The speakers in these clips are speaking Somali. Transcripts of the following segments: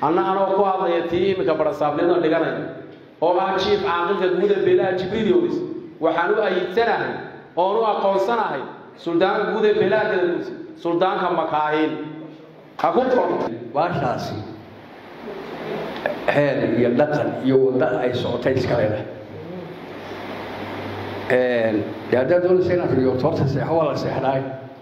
anna anoo ku hadlaya tii iminka barasaabnimada dhiganaya oo ah jiif caaqilka guuda beelaha jibriil yowlis waxaan u ayidsanahay oon u aqoonsanahay suldaanka guuda beelaha gadaguus suldaanka makaahiil ha ku qorto baashaasi xeer iyo dhaqan iyo wadda ay socotay iska leedahay dee haddaad doonaysa inaad riyooto horta seexo waa la seexdaay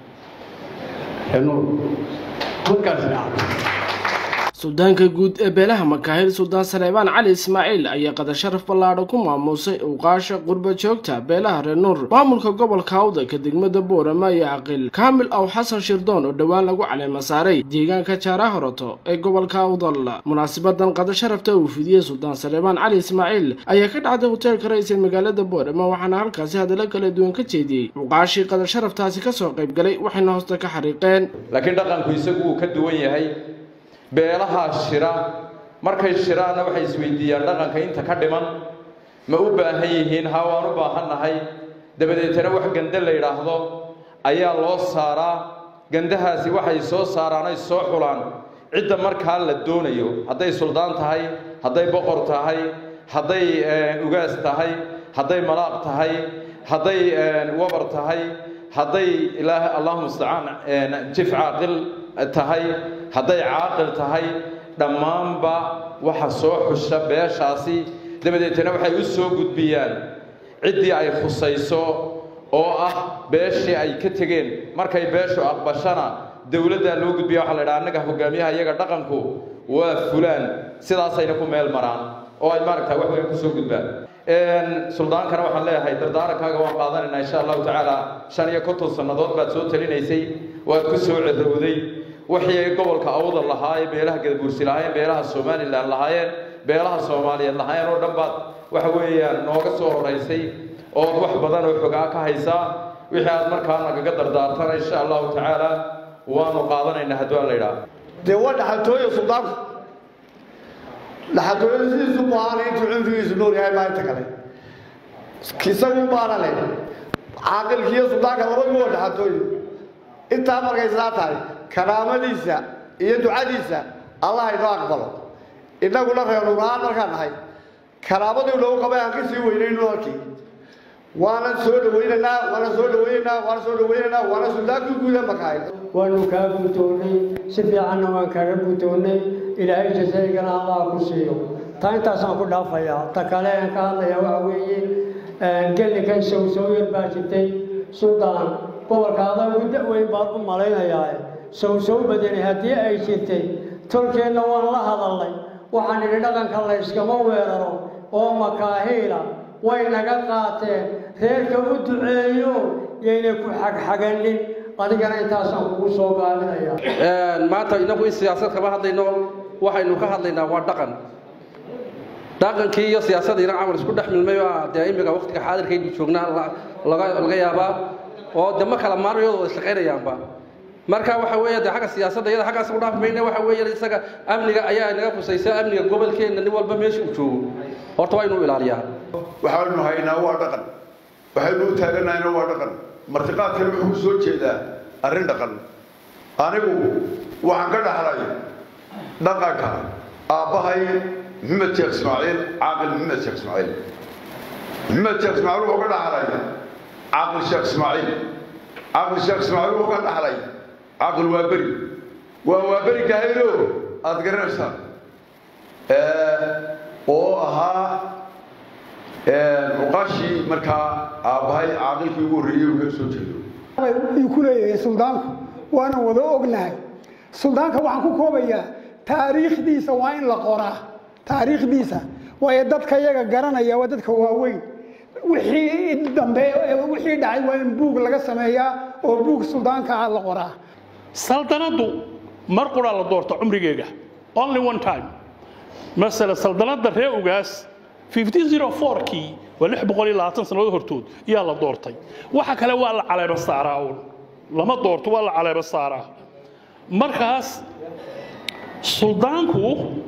nuur halkaas dhaca suldaanka guud ee beelaha makaahil suldaan saleebaan cali ismaaciil ayaa qadar sharaf ballaadho ku maamuusay uqaasha qurba joogta beelaha reer nuur maamulka gobolka awdalka degmada boorama iyo caqil kaamil aw xasan shirdoon oo dhowaan lagu caleema saaray deegaanka jaara horoto ee gobolka awdal munaasibadan qadar sharafta uu fidiyey suldaan saleebaan cali ismaaciil ayaa ka dhacday hoteelka ra-iisal magaalada boorama waxaana halkaasi hadallo kala duwan ka jeediyey uqaashii qadar sharaftaasi kasoo qayb galay waxayna hoosta ka xariiqeen laakiin dhaqanku isagu uu ka duwan yahay beelaha shira markay shiraanna waxay isweydiiyaan dhaqanka inta ka dhiman ma u baahan yihiin ha waan u baahannahay dabadeetana wax gande la yidhaahdo ayaa loo saaraa gandahaasi waxay soo saaraan ay soo xulaan cidda markaa la doonayo hadday suldaan tahay hadday boqor tahay hadday ugaas tahay hadday malaaq tahay hadday wabar tahay hadday ilaah allahuma mustacaan jif caaqil tahay hadday caaqil tahay dhammaanba waxa soo xusha beeshaasi dabadeetana waxay u soo gudbiyaan ciddii ay khusayso oo ah beeshii ay ka tegeen markay beeshu aqbashana dowladdaa loo gudbiya waxa la dhaha annaga hogaamiyaha iyaga dhaqanku waa fulaan sidaasayna ku meel maraan oo ay maaragta wax weyn kusoo gudbaan suldaankana waxaan leeyahay dardaarankaaga waan qaadanaynaa insha allahu tacaala shan iyo konton sannadood baad soo talinaysay waad ku soo cirowday wixii ay gobolka awdal lahaayeen beelaha gadabuursi lahaayeen beelaha somalilan lahaayeen beelaha soomaaliyeed lahaayeen oo dhan baad waxa weeyaan nooga soo horaysay ood wax badan oo xogaa ka haysaa wixii aad markaa nagaga dardaartana insha allahu tacaala waanu qaadanaynaa hadduu aan la idhaah dee waa dhaxaltooya suldaanku dhaxaltooyada sidiisu baahana intuu cumrigiisu nool yahay baa inta kale isagu baana leh caaqilkiiyo suldaanka labaduba waa dhaxaltooyo intaa markay saa tahay karaamadiisa iyo ducadiisa allah inoo aqbalo innaguna reer nuurahaan markaan nahay karaamadii nagu qabay aan ka sii weynayno halkii waana soo dhawaynaynaa waana soo dhawaynaynaa waana soo dhawaynaynaa waana suldaankii guuda makahay waanu kaa guutoonnay si fiicanna waan kaaga guutoonnay ilaahay jasaygana allah ku siiyo taa intaasaan ku dhaafayaa ta kale aan ka hadlayaa waxa weeye gelinkan sowsowyar baa jirtay suldaan gobolka adaa ugu da-weyn baan u malaynayaa sowsow badani haddii ay jirtay tolkeenna waan la hadalnay waxaan idhi dhaqanka la yskama weeraro oo makaahiila way naga qaateen reerka u duceeyo yaynay ku xagxaganin adigana intaasaan kugu soo gaabinaya maanta inagu in siyaasad kama hadlayno waxaynu ka hadlaynaa waa dhaqan dhaqankii iyo siyaasadiina camal isku dhex milmay baa dee imika waqtiga xaadirkaynu joognaa laga yaabaa oo de ma kala maarayooda wada shaqaynayaanba marka waxa weeye de xagga siyaasadda iyada xaggaas u dhaaf mayna waxa weeye isaga amniga ayaa inaga khusaysa amniga gobolkeenna nin walba meesha uu joogo horta waa inuu ilaaliyaa waxaanu haynaa waa dhaqan waxaynu u taaganahayna waa dhaqan martiqaadkana wuxuu ku soo jeedaa arrin dhaqan anigu waxaan ka dhaxlay dhaqanka aabbahay maxamed sheekh ismaaciil caaqil maxamed sheekh ismaaciil maxamed sheekh ismaaciil wuxuu ka dhaxlay caaqil sheekh ismaaciil caaqil sheekh ismaaciil wuxuu ka dhaxlay caaqil waa beri waa waa beri gahaylo aada garanaysaa oo ahaa muqaashii markaa aabbahay caaqilkii ugu horreeyey uu ka soo jeedo uu ku leeyahay suldaanku waana wada ognahay suldaanka waxaan ku koobayaa taariikhdiisa waa in la qoraa taariikhdiisa waayo dadka iyaga garanaya waa dadka waaweyn wixii dambe wixii dhacay waa in buug laga sameeyaa oo buug suldaanka ah la qoraa saldanaddu mar quraa la doorta cumrigeega only one time masala saldanadda ree ugaas 1504kii waa lix boqol iyo labaatan sannadood hortood iyaa la doortay waxa kale waa la caleeba saaraa uun lama doorto waa la caleeba saaraa markaas suldaanku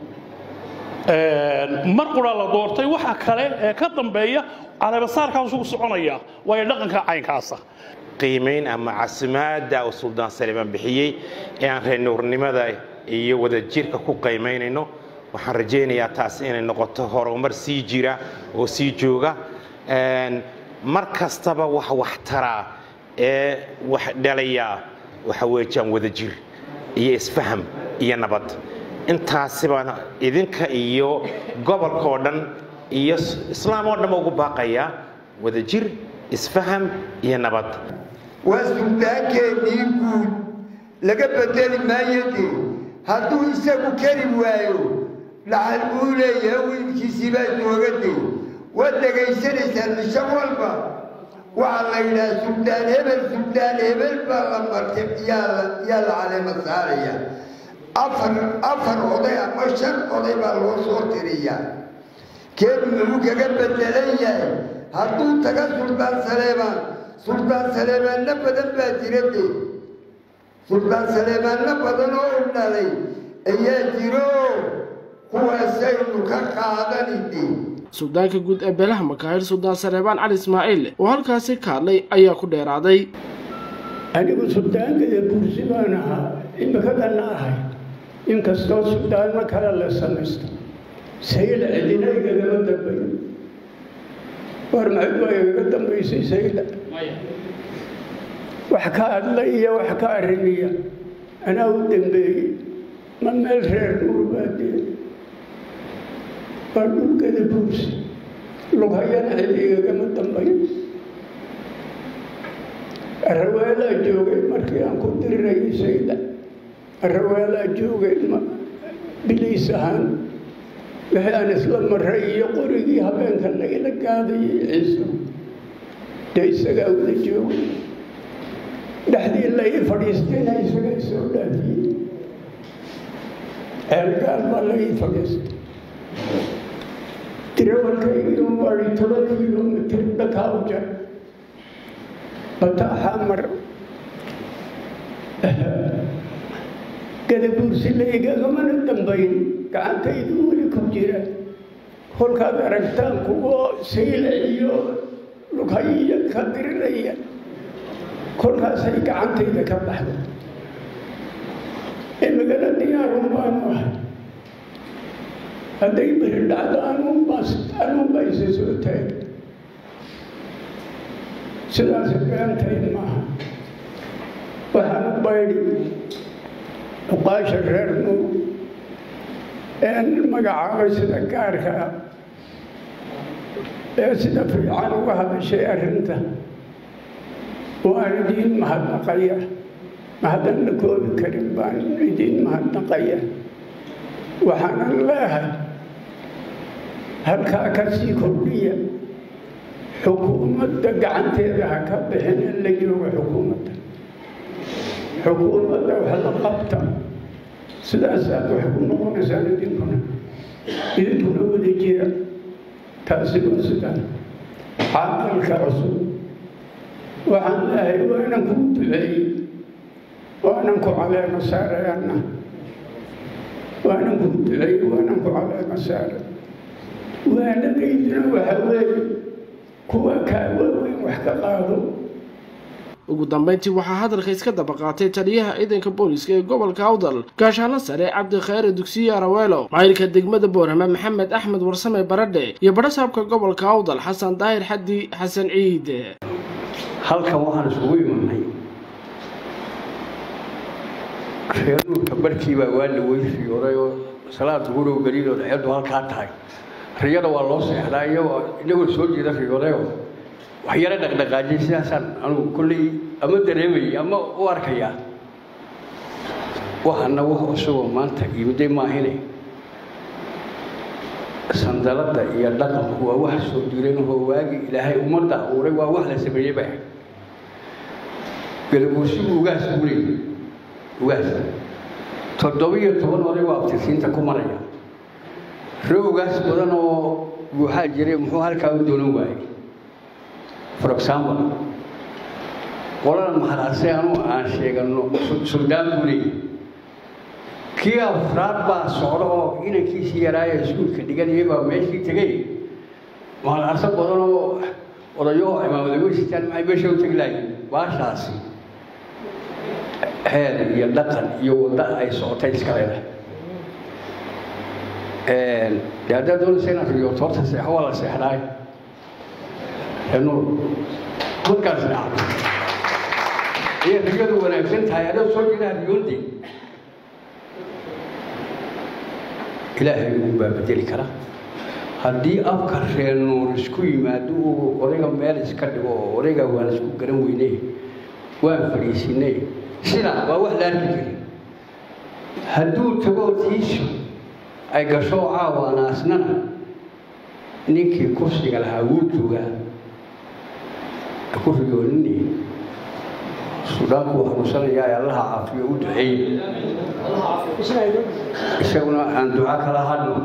mar quraa la doortay waxa kale ee ka dambeeya caleeba saarkaas ugu soconaya waayo dhaqanka caynkaasa qiimayn ama casimaada uu suldaan salimaan bixiyey ee aan reer nuurnimada iyo wadajirka ku qiimaynayno waxaan rajaynayaa taas inay noqoto horumar sii jira oo sii jooga mar kastaba wax wax taraa ee wax dhalayaa waxa weejaan wadajir iyo isfaham iyo nabad intaasibana idinka iyo gobolka oo dhan iyo islaam oo dhanba ugu baaqayaa wadajir isfaham iyo nabad waa suldaankeennii guud laga bedeli maayo dee hadduu isagu keri waayo dhaxal buu leeyahay wiilkiisii baa jooga dee waad dhegaysanaysaan cisho walba waxaa la yidhaha suldaan hebel suldaan hebel baa la martay yaa la yaa la caleema saaraya afar afar oday ama shan oday baa loo soo tiriyaa keenu muxuu kaga bedelan yahay hadduu taga suldaan saleebaan suldaan saleebaanno badan baa jira dee suldaan saleebaanno badan oo u dhalay ayaa jiro kuwaasaynu ka qaadani dee suldaanka guud ee beelaha makaahir suldaan sareebaan cali ismaaciil oo halkaasi ka hadlay ayaa ku dheeraaday anigu suldaankeeda buursi baan ahaa imikadanna ahay inkastoo suldaanno kale la samaysto sayla cidina igagama dambayn war maxayd baa igaga dambaysay sayla wax ka hadla iyo wax ka arrimiya anaa u dambeeyey ma meel reer nuur baadee waa dhulkada buursi lughayana cid igagama dambayn araweelaa joogay markii aan ku dirirayay sayda araweelaa joogay biliis ahaan wixii aan isla maray iyo qorigii habeenka lagala gaadayay ciiso dee isagaa wada joogay dhexdii la ii fadhiistayna isagaa soo dhaafiyey ceelgaal baa la ii fadhiistay tirawalkaygiiu maari toban kilomitr dhakaa u jar bataaxaa mar gadabuursi la igagamana dambayn gacantaydu weli ku jira kolkaad aragtaan kuwo sayla iyo lughayiya ka diriraya kolkaasay gacantayda ka baxda imigana diyaarun baanu ahay hadday beri dhacdo anuunba isa soo taag sidaas beantayn maaha waxaan u baydhi uqaasha reer nuur een magacaabay sida gaarka ah ee sida fiican uga hadashay arrinta waan idiin mahadnaqaya mahaddan la koobi karin baan idiin mahadnaqaya waxaanan leehay halkaa ka sii kordhiya xukuumadda gacanteeda ha ka bixin in la joogo xukuumadda xukuumadda wax la qabta sidaasaad wax ku noqonaysaan idinkuna idinkuna wada jira taasi waa sidaa caaqalka cusub waxaan leehay waanan kuu duceeyey waanan ku caleema saarayaana waanan kuu duceeyey waanan ku caleema saaray waanadaydina waxa weeye kuwa kaa waaweyn wax ka qaado ugu dambeyntii waxaa hadalka iska daba qaatay taliyaha ciidanka booliska ee gobolka awdal gaashaano sare cabdikhayre dugsiye araweelo maayirka degmada boorama maxamed axmed warsame baradhe iyo badhasaabka gobolka awdal xasan daahir xaddi xasan ciid halkan waxaan isugu imanay reeruurka barkiibaa waa la weyriyooday oo salaad gurow gelidood xeedu halkaa tahay riyada waa loo seexdaa iyagoo inagoo soo jeeda riyoodayo wax yaro dhaqdhaqaajiyay sidaasaan anugu kolley ama dareemayay ama u arkayaa waxana wax isagoo maanta yimiday maahine sandalada iyo dhaqanku waa wax soo jiran oo waagi ilaahay ummadda abuuray waa wax la sameeyey ba galabuusigu ugaas buu leeyay ugaas toddobiyo toban oday waa abtirsiinta ku maraya rowgaas badan oo buuxaa jiray muxuu halkaa u doonan waayey for example qolada mahalaase anu aan sheegano suldaan buu leeyahy kii afraad baa socda oo inankiisii yaraaya iskuulka dhiganayay baa meeshii tegay mahalaase badan oo odayo imaamadagoystaan maxay meesha u tegi lahayn baashaasi xeer iyo dhaqan iyo wadda ay socotay iska leedahay de haddaad doonaysa inaad riyooto horta seexo waa la seexdaay nuur markaas dhacdo iyo riyadu wanaagsan tahay adoo soo jiraa riyoonde ilaahay ugu baa bedeli kara haddii afka reer nuur isku yimaado uu odayga meel iska dhigo oo odayga waan isku garan weynay waan fadhiisinay sidaa waa wax la arki jirin hadduu tago tiisu ay gasho caawaana asnana ninkii kursiga lahaa wuu joogaa ku riyoonini sudaanku waa xanuunsanayaa ee allaha caafiyo u duceeye isaguna aan duca kala hadno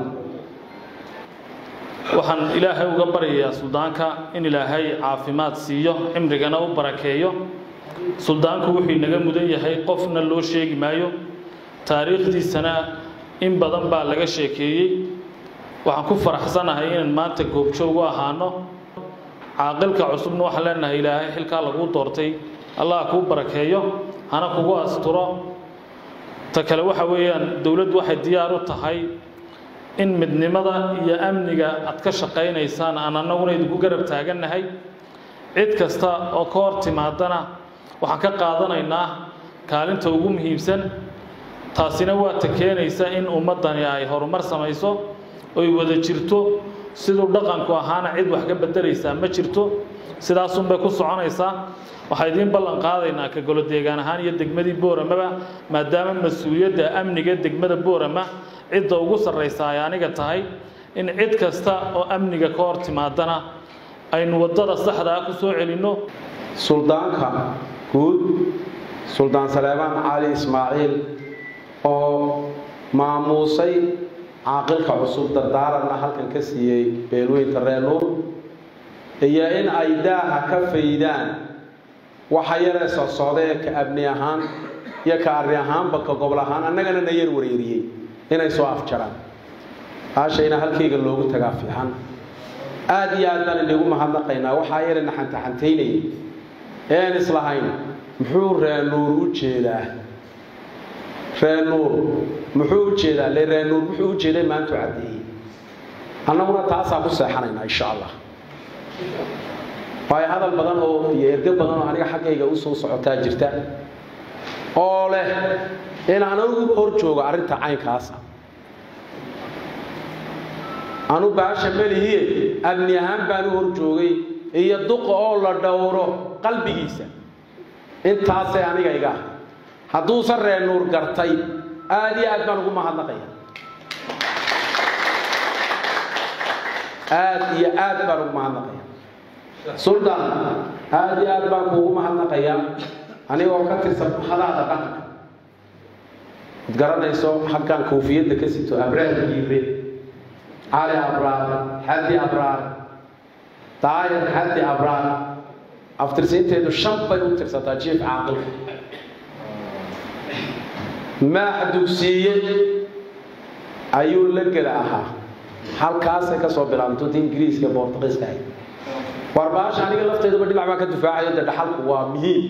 waxaan ilaahay uga baryayaa suldaanka in ilaahay caafimaad siiyo cimrigana u barakeeyo suldaanku wuxuu inaga mudan yahay qofna loo sheegi maayo taariikhdiisana in badan baa laga sheekeeyey waxaan ku faraxsanahay inaan maanta goobjoog u ahaano caaqilka cusubna waxaan leenahay ilaahay xilkaa laguu doortay allah kuu barakeeyo hana kugu asturo ta kale waxa weeyaan dowladdu waxay diyaar u tahay in midnimada iyo amniga aad ka shaqaynaysaan aan annaguna idinku garab taagannahay cid kasta oo ka hor timaadana waxaan ka qaadanaynaa kaalinta ugu muhiimsan taasina waa ta keenaysa in ummaddani ay horumar samayso oy wada jirto siduu dhaqanku ahaana cid wax ka beddelaysaa ma jirto sidaasunbay ku soconaysaa waxaa idiin ballan qaadaynaa ka golo deegaan ahaan iyo degmadii booramaba maadaama mas-uuliyadda amniga degmada boorama cidda ugu sarraysa ay aniga tahay in cid kasta oo amniga ka hor timaadana aynu waddada saxda ah ku soo celinno suldaanka guud suldaan saleebaan cali ismaaciil oo maamuusay caaqilka cusub dardaaranna halkan ka siiyey beelweynta reer nuur iyo in ay daaha ka faydaan waxa yaree socsocda ee ka abni ahaan iyo ka arri ahaanba ka gobol ahaan annagana na yar wareeriyey inay soo afjaraan aashayna halkayga loogu tagaa fiixan aad iyo aad baan inagu mahadnaqaynaa waxaa yare na xantaxantaynayay ean islahayn muxuu reer nuur u jeedaa reer nuur muxuu u jeedaa le reer nuur muxuu u jeeday maantu caddeeyey annaguna taasaan ku seexanaynaa insha allah waayo hadal badan oo iyo ergo badan oo aniga xaggayga u soo socotaa jirta oo leh in aan anigu hor joogo arrinta caynkaasa anu baasha melihiye amni ahaan baan u hor joogay iyo duqa oo la dhowro qalbigiisa intaasay aniga iga ah hadduusan reer nuur gartay aad iyo aad baan ugu mahadnaqaya aad iyo aad baan ugu mahadnaqaya suldaan aad iyo aad baan kuugu mahadnaqaya anigoo ka tirsan hadaada dhaqanka ad garanayso halkan koofiyadda ka sito abraar giire cali abraar xaddi abraar daayar xaddi abraar aftirsiinteedu shan bay u tirsataa jiif caaqilka maax dugsiiye ayuu la gela ahaa halkaasay ka soo bilaabantota ingiriiska bortuqiiska ahayd war baasha aniga lafteedaba dhinac baan ka difaacayo dee dhaxalku waa muhiim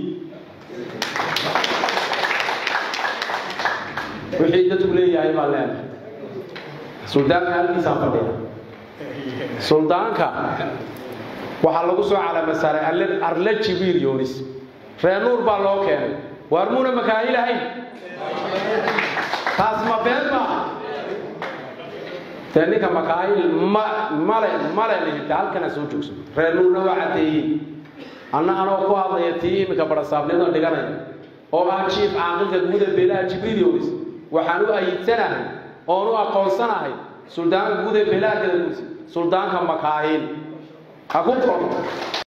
wixii dadku leeyahay baan leenahay suldaanka halkiisaan fadhiya suldaanka waxaa lagu soo calama saaray arle jibiir yoonis reer nuur baa loo keenay waar muuna makaahil ahayn taas ma been maaha dee ninka makaahil ma male male lihita halkana soo joogso reer nuurna waa caddeeyey anna anoo ku hadlaya tii iminka barasaabnidoo dhiganaya oo ah jiif caaqilka guuda beelaha jibriil yoonis waxaan u ayidsanahay oon u aqoonsanahay suldaanka guuda beelaha gadaguusi suldaanka makaahil ha ku koro